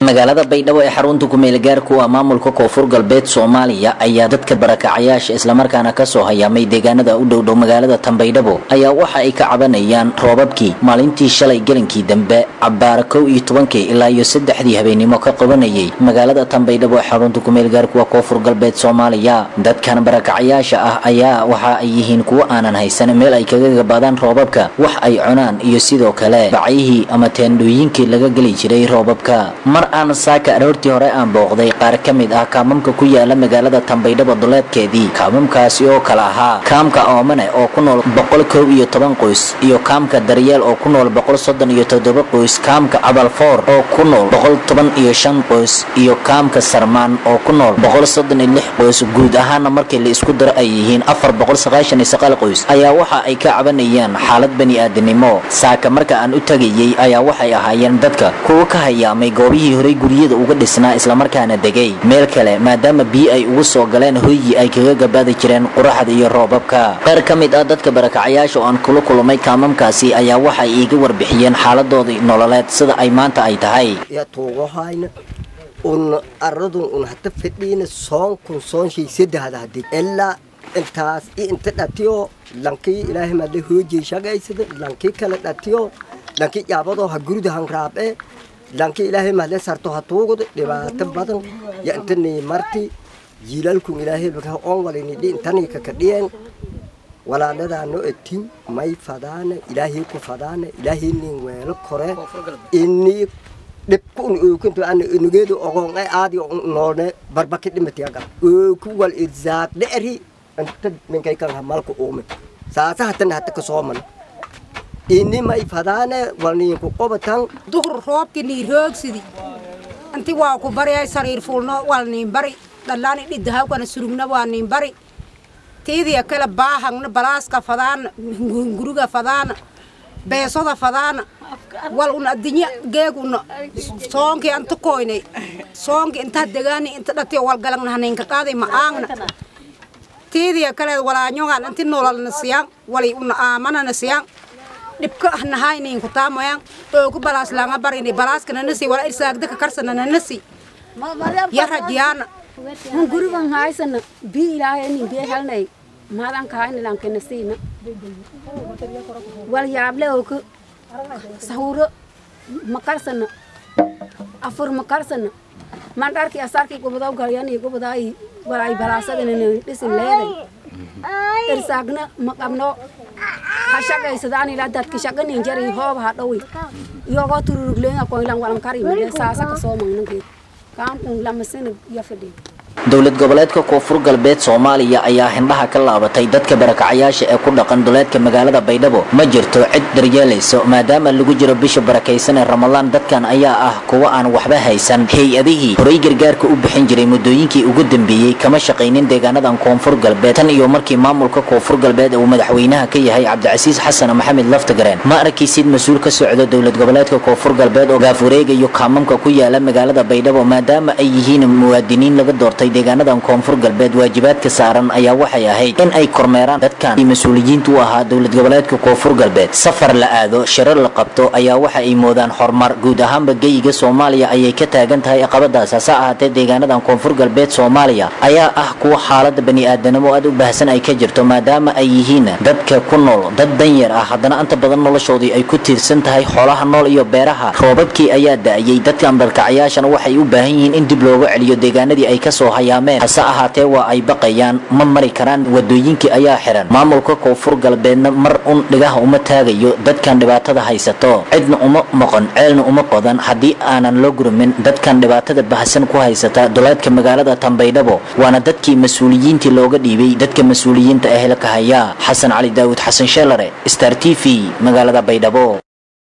magaalada baydhabo ee xarunta kumeelgaarku ah maamulka koonfur galbeed soomaaliya ayaa dadka barakacayaasha islamarkaana kasoo hayaamay deegaanada u dhowdhow magaalada tanbaydhabo ayaa waxa ay ka cabanayaan roobabkii maalintii shalay gelinkii dambe cabbaara kow iyo tobankii ilaa iyo saddexdii habeenimo ka qabanayay magaalada tanbaydhabo ee xarunta kumeelgaarku ah koonfur galbeed soomaaliya dadkan barakacayaasha ah ayaa waxa ay yihiin kuwo aanan haysan meel ay kaga gabaadaan roobabka wax ay cunaan iyo sidoo kale bacyihii ama teendhooyinkii laga geli jiray roobabka mar aan saaka aroortii hore aan booqday qaar ka mid ah kaamamka ku yaala magaalada tanbaydhabo duleedkeedii kaamamkaasi oo kale ahaa kaamka oomane oo ku nool boqol kow iyo toban qoys iyo kaamka daryeel oo ku nool boqol soddon iyo toddoba qoys kaamka cabalfoor oo ku nool boqol toban iyo shan qoys iyo kaamka sarmaan oo ku nool boqol soddon iyo lix qoys guud ahaana markii la isku daro ay yihiin afar boqol sagaashan iyo sagaal qoys ayaa waxa ay ka cabanayaan xaalad bani-aadinimo saaka marka aan u tagayey ayaa waxay ahaayeen dadka kuwa ka hayaamay goobihii horey guryada uga dhisnaa islamarkaana degay meel kale maadaama biyo ay ugu soo galeen hoygii ay kaga gabaadi jireen quraxda iyo roobabka qaar ka mid ah dadka barakacayaasha oo aan kula kulmay kaamamkaasi ayaa waxay iiga warbixiyeen xaaladoodii nololeed sida ay maanta ay tahay tuugohayna un aradun un hata fedhiina soon kun soonshay saddexda hadid ilaa intaas i inta dhatiyo lankii ilaahay madle hoojay shagaysada lankii kale dhatiyo lankii yaabadoo ha gurida hangraabe lankii ilaahay mahle sarto ha tuugud dhibaato badan ya intanii marti jiilalkun ilaahay baka on walinidhi intanii kakadhiyeen walaaladaano etin may fadaana ilaahay ku fadaana ilaahay nin weelo kore ini dhibkun ookunto ana enugeedu ogon ay aadi noone barbaki dhimatiyaga ooku wal irzaaq dheeri inta minkay kan hamalka uume saasa hatana hata kasooman ini may fadaane walniinku qobatan duhur roobki nii roogsidi inti waa ku bariyay sariir fuulno wal niin bari dhallaani dhidahawkana surugna waa niin bari tiidiya kale baahangna balaaska fadaana guriga fadaana beesoda fadaana wal una addinya geeg una soonki anta koynay soonki inta degaani inta dhatiyo wal galangna haninka qaaday ma aangna tiidiya kale walaanyogan inti nololna siyaan wali una aamanana siyaan dhibka nahaynininku taamoyan oogu balaas langa barini balaaskana nasi wala irsaagdaka karsanana nasi yarajiyaana hun gurigan haysana bi ilaahay nin bee helnay maadan kahayna lankena siina wal yaable ooku sahuro makarsana afur makarsana mandharki asarki gubadaw galyani gubadaay walay balaasadana dhisin leeday irsaagna maqabno hashaqaysadaan ilaa dadka shaqanin jari hooba ha dhowi iyagoo tururugleena koylan walan kari male saasa kasoo magnankeed kaamkun lamasina iyo fadhiya dowlad goboleedka koonfur galbeed soomaaliya ayaa hindhaha ka laabatay dadka barakacayaasha ee ku dhaqan duleedka magaalada baydhabo ma jirto cid daryeelayso maadaama lagu jiro bisha barakaysan ee ramadaan dadkan ayaa ah kuwa aan waxba haysan hay-adihii horay gargaarka u bixin jiray muddooyinkii ugu dambeeyey kama shaqaynin deegaanadan koonfur galbeed tan iyo markii maamulka koonfur galbeed uu madaxweynaha ka yahay cabdicasiis xasan maxamed laftagareen ma arkaysid mas-uul ka socdo dowlad goboleedka koonfur galbeed oo gaafureegayo kaamamka ku yaala magaalada baydhabo maadaama ay yihiin muwaadiniin laga doortay deegaanadan koonfur galbeed waajibaadka saaran ayaa waxay ahayd in ay kormeeraan dadkan mas-uuliyiinta u ahaa dowlad goboleedka koonfur galbeed safar la aado shirar la qabto ayaa waxa ay moodaan horumar guud ahaanba geyiga soomaaliya ayay ka taagan tahay caqabadaas hase ahaatee deegaanadan koonfur galbeed soomaaliya ayaa ah kuwa xaalada bani-aadanimo aad u baahsan ay ka jirto maadaama ay yihiin dadka ku nool dad danyar ah haddana inta badan noloshoodii ay ku tiirsan tahay xoolaha nool iyo beeraha roobabkii ayaa da-ayay dadkan barkacayaashana waxay u baahan yihiin in dib looga celiyo deegaanadii ay kasoo hayaameen hase ahaatee waa ay baqayaan ma mari karaan wadooyinkii ayaa xiran maamulka koonfur galbeedna mar un dhigaha uma taagayo dadkan dhibaatada haysato cidna uma moqon ceelna uma qodan haddii aanan loo gurmin dadkan dhibaatada bahsan ku haysata duleedka magaalada tanbaydhabo waana dadkii mas-uuliyiintii looga dhiibay dadka mas-uuliyiinta ee helka haya xasan cali daawud xasan sheelare star t v magaalada baydhabo